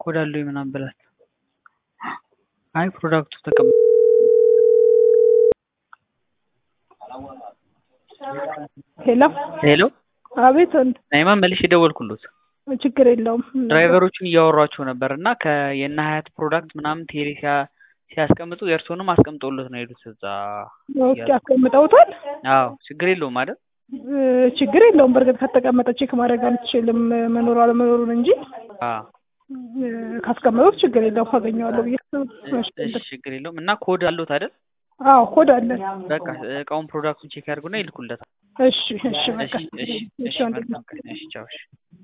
ኮድ አለው ምናምን ብላት አይ ፕሮዳክቱ ተቀም ሄሎ ሄሎ አቤት ወንድ ናይማ መልሼ ደወልኩሎት ችግር የለውም ድራይቨሮቹን እያወሯቸው ነበር እና ከየነ ሀያት ፕሮዳክት ምናምን ቴሌ ሲያ- ሲያስቀምጡ የእርስዎንም አስቀምጠውለት ነው የሄዱት እዛ ኦኬ አስቀምጠውታል አዎ ችግር የለውም አይደል እ፣ ችግር የለውም በእርግጥ ከተቀመጠ ቼክ ማድረግ አልችልም መኖሩ አለመኖሩን እንጂ አዎ እ፣ ካስቀመጡት ችግር የለውም አገኘዋለሁ ብዬ እሺ ችግር የለውም እና ኮድ አለዎት አይደል አዎ ኮድ አለ በቃ እቃውን ፕሮዳክቱን ቼክ ያድርጉና ይልኩለታል እሺ እሺ በቃ እሺ እሺ እሺ እሺ ወንድሜ መልካም ቀን እሺ ቻው እሺ